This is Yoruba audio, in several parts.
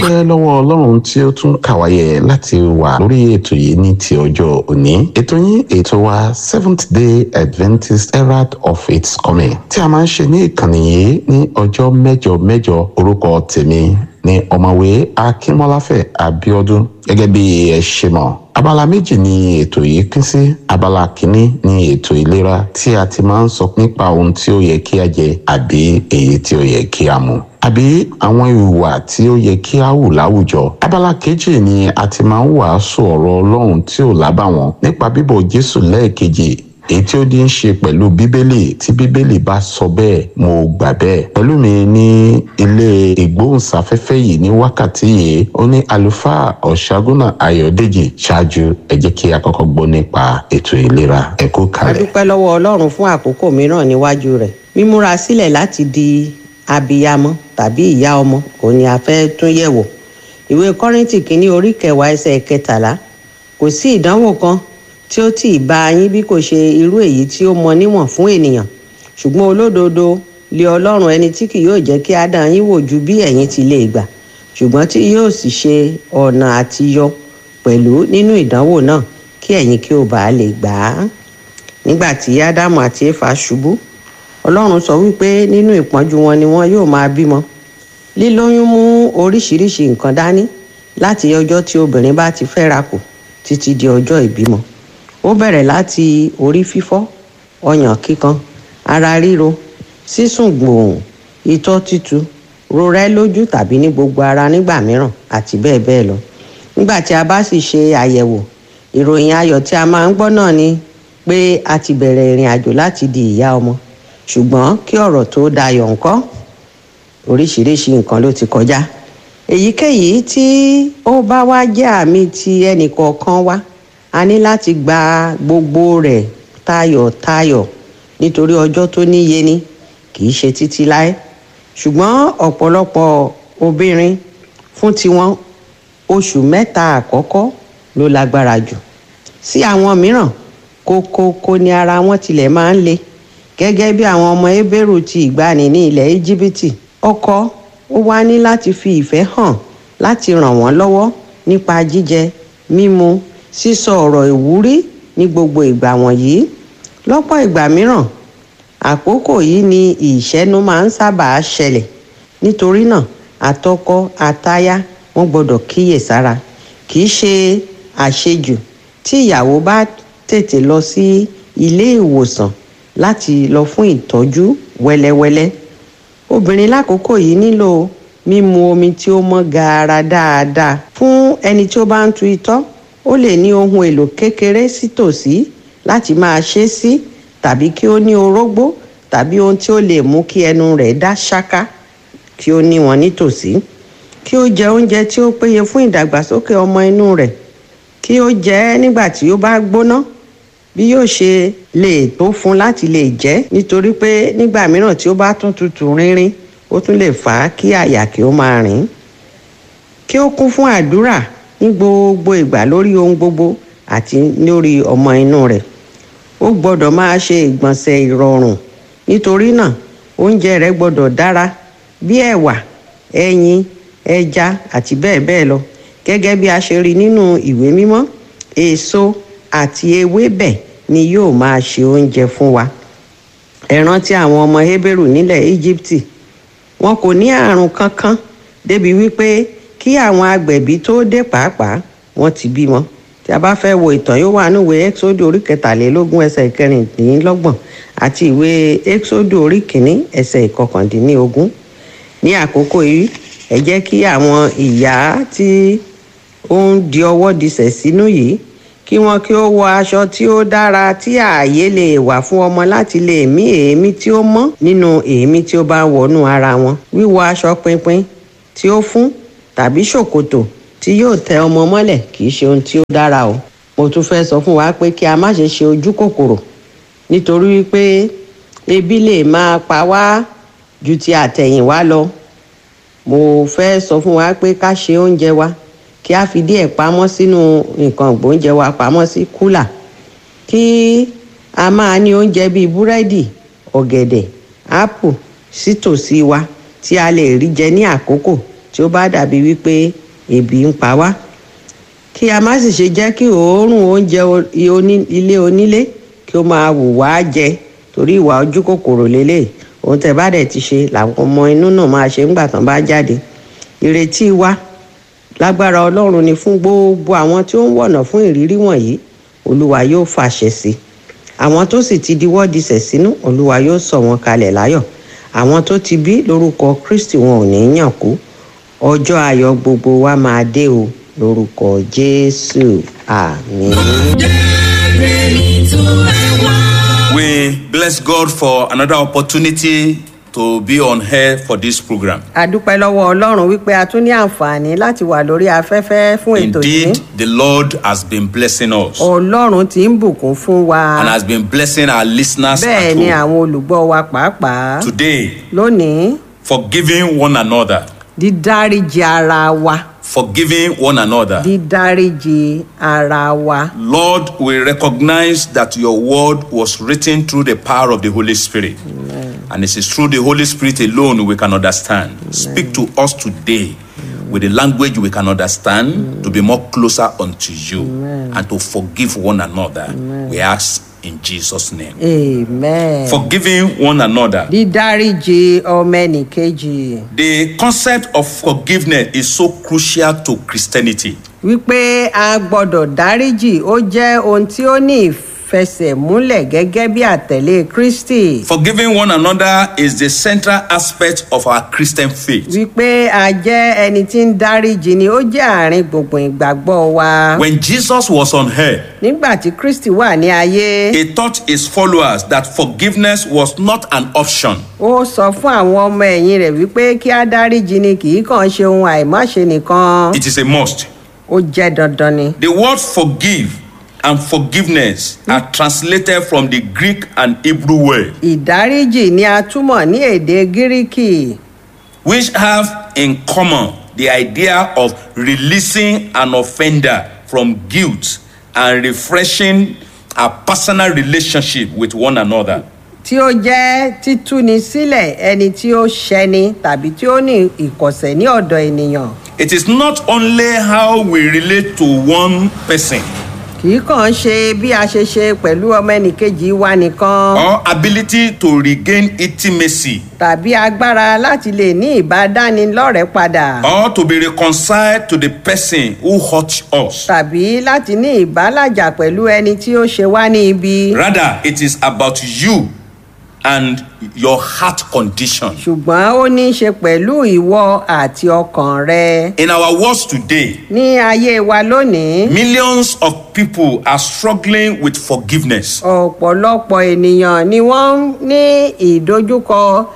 dúpẹ́ lọ́wọ́ ọlọ́run tí ó tún kàwáyé láti wà lórí ètò yìí ní ti ọjọ́ òní ètò yín ètò wa seventh day adventist herald of its coming tí a máa ń ṣe ní ìkànnì yìí ní ọjọ́ mẹ́jọ mẹ́jọ orúkọ tèmi ní ọ̀mọ̀wé akínmọ́láfẹ̀ abíọ́dún gẹ́gẹ́ bí ẹ ṣe mọ̀ abala méjì ni ètò yìí pín sí abala kìíní ni ètò ìlera tí a ti máa ń sọ nípa ohun tí ó yẹ kí a jẹ àbí èyí tí ó yẹ kí a mu àbí àwọn ìwà tí ó yẹ kí a hù láwùjọ abala kejì ni a ti máa ń wàásù ọ̀rọ̀ ọlọ́run tí ò lábàwọ́n nípa bíbọ̀ jésù lẹ́ẹ̀kejì èyí tí ó di ń ṣe pẹ̀lú bíbélì tí bíbélì bá sọ bẹ́ẹ̀ mo gbà bẹ́ẹ̀ pẹ̀lú mi ní ilé ìgbóhùnsáfẹ́fẹ́ yìí ní wákàtí yìí ó ní àlùfáà ọ̀ṣágúnà ayọ̀dèjì ṣáájú ẹ jẹ́ kí a kọ́kọ́ gbọ́ nípa ètò ìlera ẹ kú a kalẹ̀. dúpẹ́ lọ́wọ́ ọlọ́run fún àkókò mìíràn níwájú rẹ̀ mímúra sílẹ̀ láti di abiyamọ tàbí ìyá ọmọ òun ni a fẹ́ tún yẹ̀wò ìwé kọ́rìntì kínní orí kẹwàá ẹsẹ̀ kẹtàlá kò sí ìdánwò kan tí ó tì í bá yín bí kò ṣe irú èyí tí ó mọ níwọ̀n fún ènìyàn ṣùgbọ́n olódodo lé ọlọ́run ẹni tí kì yóò jẹ́ kí á dán yín wò ju bí ẹ̀yin ti lè gbà ṣùgbọ́n tí yóò sì ṣe ọ̀nà àtiyọ pẹ̀lú nínú ìdánwò náà kí ẹ̀yin kí ó bàa lè gbà á nígbà tí ádámù àti éfà ṣubú ọlọ́run sọ wípé nínú ìpọ́njú wọn ni wọn yóò máa bímọ lílóyún mú oríṣiríṣi nǹkan dání láti ọjọ́ tí obìnrin bá ti fẹ́ra kù títí di ọjọ́ ìbímọ ó bẹ̀rẹ̀ láti orí fífọ́ ọyàn kíkan ara ríro sísùn gbòòhùn itọ́ tútù rorẹ́ lójú tàbí ní gbogbo ara nígbà mìíràn àti bẹ́ẹ̀ bẹ́ẹ̀ lọ nígbà tí a bá sì ṣe àyẹ̀wò ìròyìn ayọ̀ tí a máa ń gbọ́ náà ni pé a ti bẹ̀rẹ̀ ìrìn àjò láti di ìyá ọmọ ṣùgbọ́n kí ọ̀rọ̀ tó dayọ̀ ńkọ́ oríṣiríṣi nǹkan ló ti kọjá èyíkéyìí tí ó bá wá jẹ́ àmì ti ẹnìkọ̀ọ̀kan wa a ní láti gba gbogbo rẹ̀ tayọ̀tayọ̀ nítorí ọjọ́ tó níye ni kì í ṣe títí láé ṣùgbọ́n ọ̀pọ̀lọpọ̀ obìnrin fún tiwọn oṣù mẹ́ta àkọ́kọ́ ló lágbára jù sí àwọn mìíràn kókókó ni ara wọn tilẹ̀ máa ń le gẹ́gẹ́ bí àwọn ọmọ Hébérù ti ìgbàanì ní ilẹ̀ Íjíbítì ọkọ ó wá ní láti fi ìfẹ́ hàn láti ràn wọ́n lọ́wọ́ nípa jíjẹ mímu sísọ ọ̀rọ̀ ìwúrí ní gbogbo ìgbà wọ̀nyí lọ́pọ̀ ìgbà mìíràn àkókò yìí ni ìṣẹ́nu máa ń sábà ṣẹlẹ̀ nítorí náà àtọkọ àtaya wọ́n gbọ́dọ̀ kíyèsára kì í ṣe àṣejù tí ìyàwó bá tètè lọ sí ilé ìwòsàn láti lọ fún ìtọ́jú wẹ́lẹ́wẹ́lẹ́ obìnrin lákòókò yìí nílò mímu omi tí ó mọ́ gaara dáadáa fún ẹni tí ó bá ń tu itọ́ ó lè ní ohun èlò kékeré sítòsí láti máa ṣe sí tàbí kí ó ní orógbó tàbí ohun tí ó lè mú kí ẹnu rẹ̀ dá ṣáká kí ó ní wọn nítòsí kí ó jẹ oúnjẹ tí ó péye fún ìdàgbàsókè ọmọ inú rẹ̀ kí ó jẹ ẹ́ nígbà tí ó bá gbóná bí yóò ṣe lè tó fún láti lè jẹ nítorí pé nígbà mìíràn tí ó bá tún tutù rínrín ó tún lè fà á kí àyà kí ó máa rìn kí ó kún fún àdúrà ní gbogbo ìgbà lórí ohun gbogbo àti lórí ọmọ inú rẹ̀ ó gbọ́dọ̀ máa ṣe ìgbọ̀nsẹ̀ ìrọ̀rùn nítorí náà oúnjẹ rẹ̀ gbọ́dọ̀ dára bí ẹ̀wà ẹyin ẹja àti bẹ́ẹ̀ bẹ́ẹ̀ lọ gẹ́gẹ́ bí a ṣe rí nínú ìwé mímọ́ èso àti ewébẹ̀ ni yóò máa ṣe oúnjẹ fún wa ẹ rántí àwọn ọmọ Hébérù nílẹ̀ Íjíbítì wọn kò ní àrùn kankan débi wípé kí àwọn agbẹ̀bí tó dé pàápàá wọ́n ti bímọ tí a bá fẹ́ wo ìtàn yóò wà níwèé Ẹ́kísódù orí kẹtàlélógún ẹsẹ̀ ìkẹrìndínlọ́gbọ̀n àti ìwé Ẹ́kísódù orí kìíní ẹsẹ̀ ìkọkàndínlógún ní àkókò yìí ẹ jẹ́ kí àwọn ìyá tí ó ń di ọwọ́ disẹ̀ sínú yìí kí wọn kí ó wọ aṣọ tí ó dára tí ààyè lè wà fún ọmọ láti lè mí èémí tí ó mọ́ nínú èémí tí ó bá wọnú ara wọn wíwọ aṣọ pinpin tí ó fún tàbí ṣòkòtò tí yóò tẹ ọmọ mọ́lẹ̀ kì í ṣe ohun tí ó dára o mo tún fẹ́ sọ fún wa pé kí a má ṣe ṣe ojú kòkòrò nítorí wípé ebi lè máa pa wá ju ti àtẹ̀yìnwá lọ mo fẹ́ sọ fún wa pé ká ṣe oúnjẹ wa kí a fi díẹ̀ pamọ́ sínú nǹkan ìgbóúnjẹ wa pamọ́ sí kúlà kí a máa ní oúnjẹ bíi búrẹ́dì ọ̀gẹ̀dẹ̀ ápù sítòsí wa tí a lè rí jẹ ní àkókò tí ó bá dàbí wípé ebi ń pa wá kí a má sì ṣe jẹ́ kí òórùn oúnjẹ o- i- oní- ilé onílé kí ó máa wù wá jẹ torí ìwà ojú kòkòrò lélẹ̀ ohun tẹ́ bá dẹ̀ ti ṣe làwọn ọmọ inú náà máa ṣe ńgbà tán bá jáde ìrètí wa lágbára ọlọ́run ni fún gbogbo àwọn tí ó ń wọ̀nà fún ìrírí wọ̀nyí olúwa yóò fàṣẹ sí i àwọn tó sì ti diwọ́ disẹ̀ sínú olúwa yóò sọ wọn kalẹ̀ láyọ̀ àwọn tó ti bí lórúkọ kristi wọn ò ní yàn kú ọjọ́ ayọ̀ gbogbo wa máa dé o lórúkọ jésù àmín. We bless God for another opportunity to be on air for this program. a dúpẹ́ lọ́wọ́ ọlọ́run wípé a tún ní àǹfààní láti wà lórí afẹ́fẹ́ fún ètò yìí Indeed, the Lord has been blessing us ọlọ́run ti ń bùkún fún wa and has been blessing our listeners bẹ́ẹ̀ at ni home. àwọn olùgbọ́ wa pàápàá Today, lónìí forgiving one another, dídáríji ara wa forgiving one another. dídáríji ara wa Lord, we recognize that your word was written through the power of the Holy Spirit. And it is through the Holy Spirit alone we can understand. Speak to us today with the language we can understand to be more closer unto you and to forgive one another. We ask in Jesus' name. amen. Forgiving one another. dídáríji ọmọ ẹnìkejì The concept of forgiveness is so crucial to Christianity. wípé a gbọ́dọ̀ dáríjì ó jẹ́ ohun tí ó ní ìfẹsẹ̀múlẹ̀ gẹ́gẹ́ bí àtẹ̀lé kristi Forgiving one another is the central aspect of our Christian faith. wípé a jẹ́ ẹni tí ń dáríjì ni ó jẹ́ àárín gbùngbùn ìgbàgbọ́ wa When Jesus was on earth, nígbà tí kristi wà ní ayé he taught his followers that forgiveness was not an option. ó sọ fún àwọn ọmọ ẹ̀yìn rẹ̀ wípé kí á dáríjì ni kì í kàn ṣe ohun àìmáṣe nìkan It is a must. ó jẹ́ dandan ni. The word forgive and forgiveness are translated from the Greek and Hebrew word, ìdáríjì ni a túmọ̀ ní èdè gíríkì which have in common the idea of releasing an offender from guilt and refreshing a personal relationship with one another. tí ó jẹ́ títúni sílẹ̀ ẹni tí ó ṣẹni tàbí tí ó ní ìkọ̀sẹ̀ ní ọ̀dọ̀ ènìyàn It is not only how we relate to one person kì í kàn ṣe bí a ṣe ṣe pẹ̀lú ọmọ ẹnìkejì wa nìkan or ability to regain intimacy tàbí agbára láti lè ní ìbádánilọ́rẹ̀ẹ́ padà or to be reconciled to the person who hurt us. tàbí láti ní ìbálàjà pẹ̀lú ẹni tí ó ṣe wá ní ibi Rather, it is about you and your heart condition. ṣùgbọ́n ó ní í ṣe pẹ̀lú ìwọ àti ọkàn rẹ In our world today, ní ayé wa lónìí millions of people are struggling with forgiveness. ọ̀pọ̀lọpọ̀ ènìyàn ni wọ́n ń ní ìdojúkọ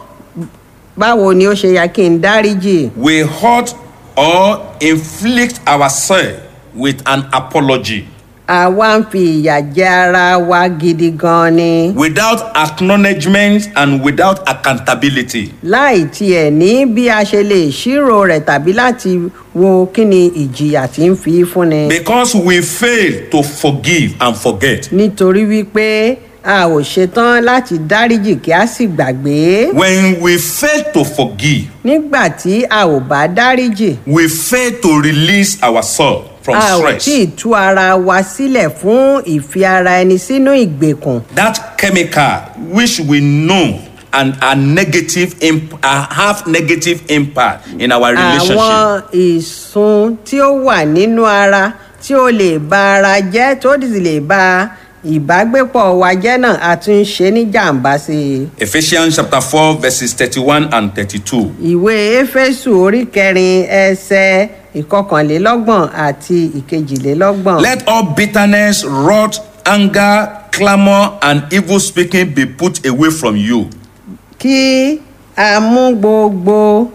báwo ni ó ṣe yẹ kí n dáríjì We hurt or inflict ourselves with an apology àwa ń fi ìyà jẹ ara wa gidi gan ni without acknowledgement and without accountability. láì tiẹ̀ ní bí a ṣe lè ṣírò rẹ̀ tàbí láti wo kí ni ìjìyà tí ń fi fúnni Because we fail to forgive and forget. nítorí wípé a ò ṣetán láti dáríjì kí a sì gbàgbé When we fail to forgive, nígbà tí a ò bá dáríjì we fail to release ourselves from a ò stress. tí ì tú ara wa sílẹ̀ fún ìfi ara ẹni sínú ìgbèkùn That chemical which we know and are negative imp- uh, have negative impact in our relationship. àwọn ìsun tí ó wà nínú ara tí ó lè ba ara jẹ́ tó sì lè ba ìbágbépọ̀ wa jẹ́ náà a tún ń ṣe ní jàǹbá sí i. Ephesians chapter 4 verses 31 and 32. ìwé éfésù orí kẹrin ẹsẹ ìkọkànlélọ́gbọ̀n àti ìkejìlélọ́gbọ̀n. Let all bitterness, wrath, anger, clamor, and evil speaking be put away from you. kí a mú gbogbo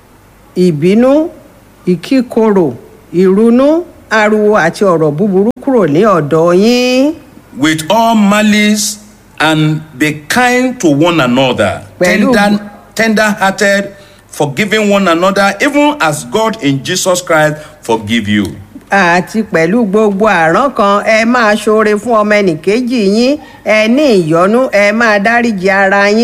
ìbínú ìkíkorò ìrunú ariwo àti ọ̀rọ̀ búburú kúrò ní ọ̀dọ̀ yín. with all malice and be kind to one another, Pẹ̀lú- tender, tender-hearted, forgiving one another, even as God in Jesus Christ forgive you. àti pẹ̀lú gbogbo àrán kan ẹ máa ṣoore fún ọmọ ẹnìkejì yín ẹ ní ìyọ́nú ẹ máa dáríji ara yín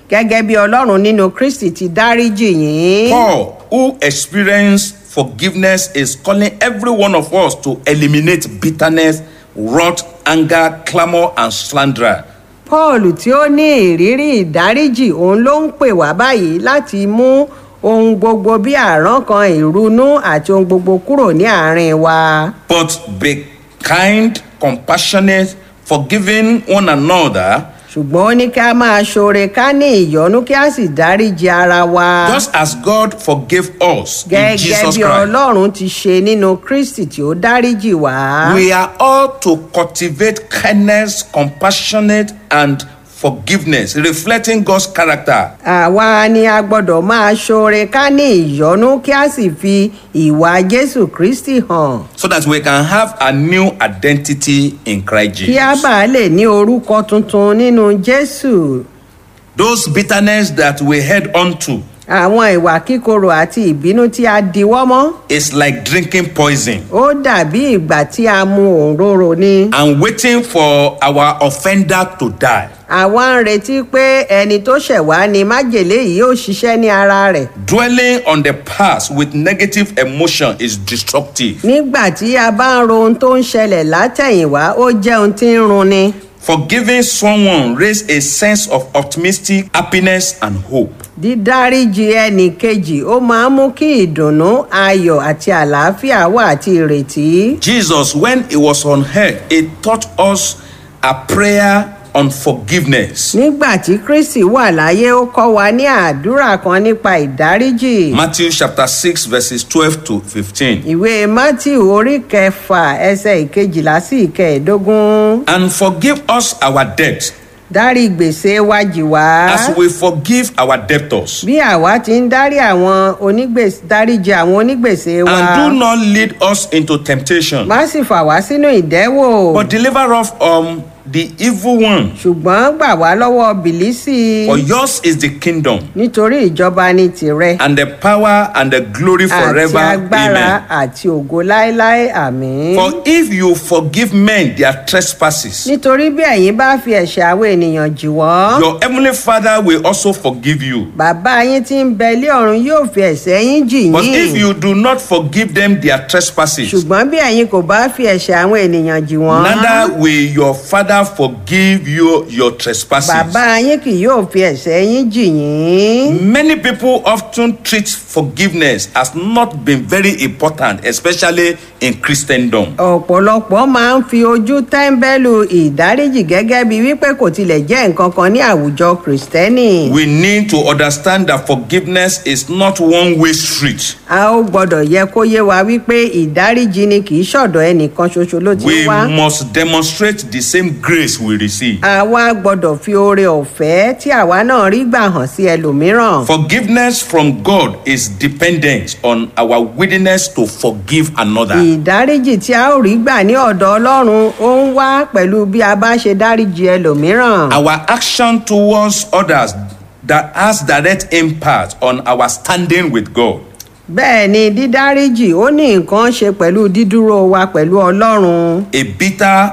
gẹ́gẹ́ bí ọlọ́run nínú kristi ti dáríjì yín. Paul, who experienced forgiveness, is calling every one of us to eliminate bitterness, wrath, anger, clamor, and slander. paul tí ó ní ìrírí ìdáríjì òun ló ń pè wá báyìí láti mú ohun gbogbo bí àrán kan ìrunú àti ohun gbogbo kúrò ní àárín wa. But be kind, compassionate, forgiving one another, ṣùgbọ́n ó ní kí a máa ṣoore ká ní ìyọ́nú kí a sì dáríji ara wa. just as God forgave us in gẹ́gẹ́ Jesus bí Christ. ọlọ́run ti ṣe nínú kristi tí ó dáríjì wá. We are all to cultivate kindness, compassionate, and forgiveness, reflecting God's character. àwa ni a gbọ́dọ̀ máa ṣoore ká ní ìyọ́nú kí a sì fi ìwà jésù kristi hàn. so that we can have a new identity in Christ kí a Jesus. bàa lè ní orúkọ tuntun nínú jésù. Those bitterness that we head onto àwọn ìwà kíkorò àti ìbínú tí a diwọ́ mọ́ is like drinking poison ó dàbí ìgbà tí a mu òǹrorò ni. and waiting for our offender to die. àwa ń retí pé ẹni tó ṣẹ̀ wá ni májèlé yìí yóò ṣiṣẹ́ ní ara rẹ̀. Dwelling on the past with negative emotion is destructive. nígbà tí a bá ń ro ohun tó ń ṣẹlẹ̀ látẹ̀yìnwá ó jẹ́ ohun tí ń runni. Forgiving someone raises a sense of optimistic happiness and hope. dídáríjì ẹnì kejì ó máa ń mú kí ìdùnnú ayọ̀ àti àlàáfíà wà àti ìrètí. Jesus, when he was on earth, he taught us a prayer on forgiveness. nígbà tí kristi wà láyé ó kọ́ wa ní àdúrà kan nípa ìdáríjì. Matthew chapter 6, verses 12 to 15. ìwé matthew orí kẹfà ẹsẹ ìkejìlá sí ìkẹẹ̀ẹ́dógún. And forgive us our debt dárí gbèsè wa jì wá. as we forgive our debtors. bí àwa ti ń dárí àwọn onígbèsè dáríjì àwọn onígbèsè wa. And do not lead us into temptation, má sì fà wá sínú ìdẹ́wò. but deliver us from the evil one. ṣùgbọ́n gbà wá lọ́wọ́ bìlísì. For yours is the kingdom, nítorí ìjọba ni tìrẹ. and the power, and the glory àti forever. agbára Amen. àti ògo láéláé àmín. For if you forgive men their trespasses, nítorí bí ẹ̀yin bá fi ẹ̀ṣẹ̀ àwọn ènìyàn jì wọ́n. your heavenly Father will also forgive you. bàbá yín tí ń bẹ ilé ọ̀run yóò fi ẹ̀ṣẹ̀ yín jì But if yín. you do not forgive them their trespasses, ṣùgbọ́n bí ẹ̀yin kò bá fi ẹ̀ṣẹ̀ àwọn ènìyàn jì wọ́n. neither will your Father forgive you your trespasses. bàbá yín kì yóò fi ẹ̀ṣẹ̀ yín jì yín. Many people often treat forgiveness as not being very important, especially in Christendom. ọ̀pọ̀lọpọ̀ máa ń fi ojú tẹ́ńbẹ́lú ìdáríjì gẹ́gẹ́ bí wípé kò tilẹ̀ jẹ́ nǹkan kan ní àwùjọ kìrìsìtẹ́nì. We need to understand that forgiveness is not one way street. a ó gbọ́dọ̀ yẹ kó yé wa wípé ìdáríjì ni kì í ṣọ̀dọ̀ ẹnìkan ṣoṣo ló ti We wá. must demonstrate the same grace we receive. àwa gbọ́dọ̀ fi oore ọ̀fẹ́ tí àwa náà rí gbà hàn sí ẹlòmíràn. Forgiveness from God is dependent on our willingness to forgive another. ìdáríjì tí a ó rí gbà ní ọ̀dọ̀ ọlọ́run ó ń wá pẹ̀lú bí a bá ṣe dáríjì ẹlòmíràn. Our action towards others that has direct impact on our standing with God. bẹ́ẹ̀ ni dídáríjì ó ní nǹkan ṣe pẹ̀lú dídúró wa pẹ̀lú ọlọ́run. A bitter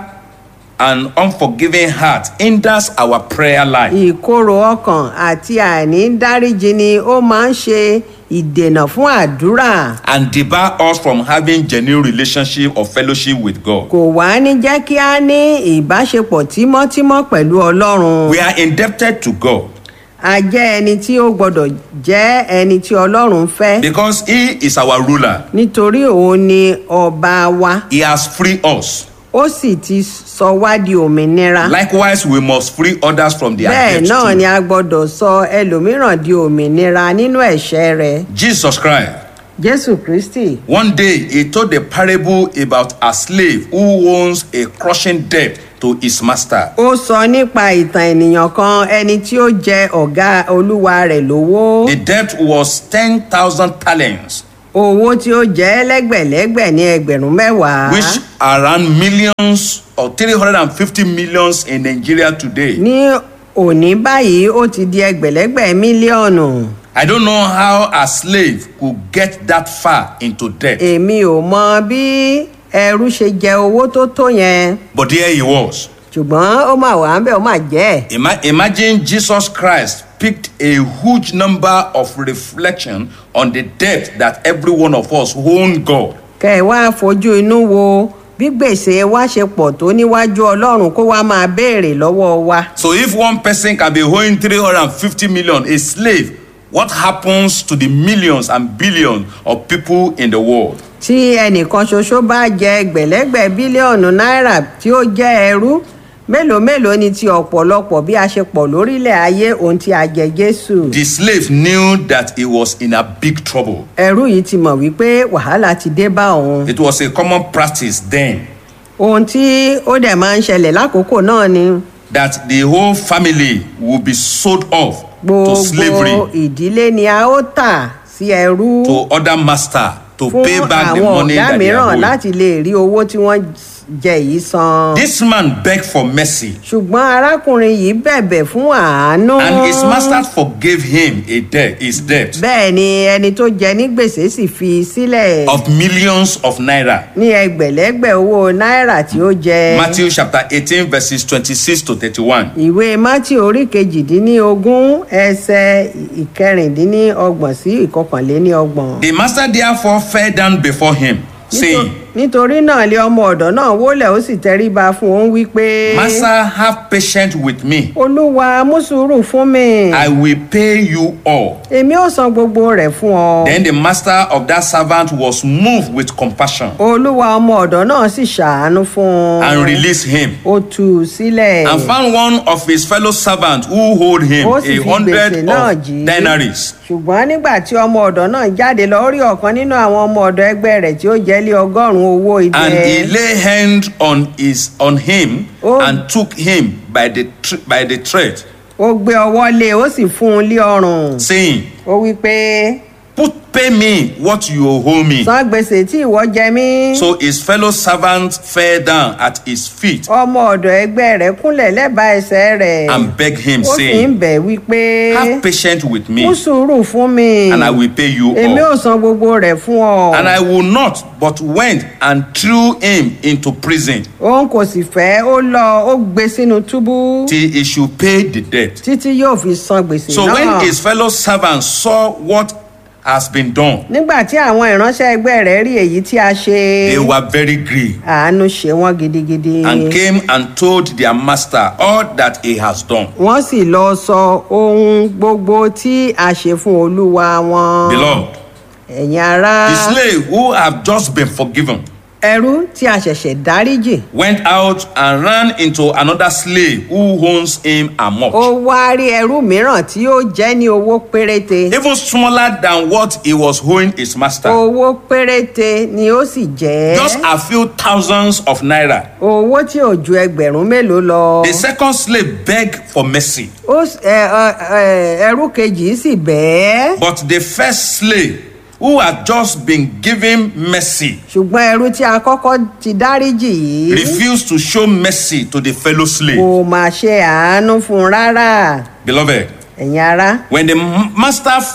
and unforgiving heart hinders our prayer life. ìkorò ọkàn àti àìní dáríjì ni ó máa ń ṣe ìdènà fún àdúrà. and debar us from having genuine relationship or fellowship with God. kò wá ní jẹ́ kí a ní ìbáṣepọ̀ tímọ́tímọ́ pẹ̀lú ọlọ́run. We are indebted to God a jẹ́ ẹni tí ó gbọ́dọ̀ jẹ́ ẹni tí ọlọ́run fẹ́. because He is our ruler. nítorí òun ni ọba wa He has freed us. ó sì ti sọ wá di òmìnira. Likewise, we must free others from their bẹ́ẹ̀ debts. náà too. ni a gbọ́dọ̀ sọ ẹlòmíràn di òmìnira nínú ẹ̀ṣẹ̀ rẹ̀. Jesus Christ. jésù kristi One day, he told a parable about a slave who owns a crushing debt to his master. ó sọ nípa ìtàn ènìyàn kan ẹni tí ó jẹ ọ̀gá olúwa rẹ̀ lówó. The debt was 10,000 talents, owó tí ó jẹ́ lẹ́gbẹ̀lẹ́gbẹ̀ ní ẹgbẹ̀rún mẹ́wàá. which are around millions or 350 millions in Nigeria today. ní òní báyìí ó ti di ẹgbẹ̀lẹ́gbẹ̀ mílíọ̀nù. I don't know how a slave could get that far into debt, èmi ò mọ bí ẹrú ṣe jẹ owó tó tó yẹn but there he was. ṣùgbọ́n ó mà wà ń bẹ̀ ó mà jẹ́ ẹ̀. Ima- imagine Jesus Christ picked a huge number of reflection on the debt that every one of us own God. kẹ́ ẹ wá fojú inú wo bí gbèsè wa ṣe pọ̀ tó níwájú ọlọ́run kó wá máa béèrè lọ́wọ́ wa. So if one person can be owing 350 million, a slave, what happens to the millions and billions of people in the world? tí ẹnìkan ṣoṣo bá jẹ ẹgbẹ̀lẹ́gbẹ̀ bílíọ̀nù náírà tí ó jẹ́ ẹrú mélòó mélòó ni ti ọ̀pọ̀lọpọ̀ bí a ṣe pọ̀ lórílẹ̀ ayé ohun tí a jẹ jésù. The slave knew that he was in a big trouble. ẹrú yìí ti mọ̀ wípé wàhálà ti dé bá òun. It was a common practice then ohun tí ó dẹ̀ máa ń ṣẹlẹ̀ lákòókò náà ni that the whole family would be sold off to slavery, gbogbo ìdílé ni a ó tà sí ẹrú to other master, to fún pay back the àwọn money ọ̀gá that they are mìíràn owing. láti lè rí owó tí wọ́n jẹ yìí san. This man begged for mercy, ṣùgbọ́n arákùnrin yìí bẹ̀bẹ̀ fún àánú. and his master forgave him a debt, his debt bẹ́ẹ̀ ni ẹni tó jẹ ní gbèsè sì fi sílẹ̀ of millions of naira. ní ẹgbẹ̀lẹ́gbẹ̀ owó náírà tí ó jẹ. Matthew chapter 18, verses 26 to 31. ìwé mátì orí kejìdínlógún ẹsẹ̀ ìkẹrìndínlọ́gbọ̀n sí ìkọkànléníọgbọ̀n. The master therefore fell down before him, saying, nítorí náà lé ọmọ ọ̀dọ́ náà wólẹ̀ ó sì tẹríba fún òun wípé. Master, have patience with me. olúwa mú sùúrù fún mi. I will pay you all. èmi ò san gbogbo rẹ̀ fún ọ. Then the master of that servant was moved with compassion olúwa ọmọ ọ̀dọ́ náà sì ṣàánú fún un. and released him. ó tú u sílẹ̀. And found one of his fellow servants who owed him Ó sì a fi hundred gbèsè náà of jí. denaries. ṣùgbọ́n nígbà tí ọmọ ọ̀dọ́ náà jáde lọ ó rí ọ̀kan nínú àwọn ọmọ ọ̀dọ́ ẹgbẹ́ rẹ̀ tí ó jẹ́ lé ọgọ́rùn-ún owó idẹ. And he lay hand on his on him Oh. and took him by the tr- by the thread, ó gbé ọwọ́ lé ó sì fún un lé ọrùn. saying, ó wí pé Put pay me what you owe me. san gbèsè tí ìwọ jẹ mí. So his fellow servant fell down at his feet ọmọ ọ̀dọ̀ ẹgbẹ́ rẹ̀ kúnlẹ̀ lẹ́bàá ẹsẹ̀ rẹ̀. and begged him, ó sì ń saying, bẹ̀ wípé Have patience with me, mú sùúrù fún mi. and I will pay you èmi ò all. san gbogbo rẹ̀ fún ọ. And I will not, but went and threw him into prison òun kò sì fẹ́ ó lọ ó gbé sínú túbú till he should pay the debt. títí yóò fi san gbèsè So náà. when his fellow servants saw what has been done, nígbà tí àwọn ìránṣẹ́ ẹgbẹ́ rẹ̀ rí èyí tí a ṣe they were very grieved àánú ṣe wọ́n gidigidi. and came and told their master all that he has done. wọ́n sì lọ sọ ohun gbogbo tí a ṣe fún olúwa wọn. Beloved, ẹ̀yin ará the slave who have just been forgiven ẹrú tí a ṣẹ̀ṣẹ̀ dáríjì. went out and ran into another slave who owns him a ó much, wá rí ẹrú mìíràn tí ó jẹ́ ní owó péréte. even smaller than what he was owing his master. owó péréte ni ó sì jẹ́. Just a few thousands of naira. owó tí ò ju ẹgbẹ̀rún mélòó lọ. The second slave begged for mercy, ó s- ẹ, ẹ, ẹ, ẹrú kejì sì bẹ́ẹ̀. but the first slave who had just been given mercy ṣùgbọ́n ẹrú tí a kọ́kọ́ ti dáríjì yìí refused to show mercy to the fellow slave. kò mà ṣe àánú fún un rárá Beloved, ẹ̀yin ará. when the m- master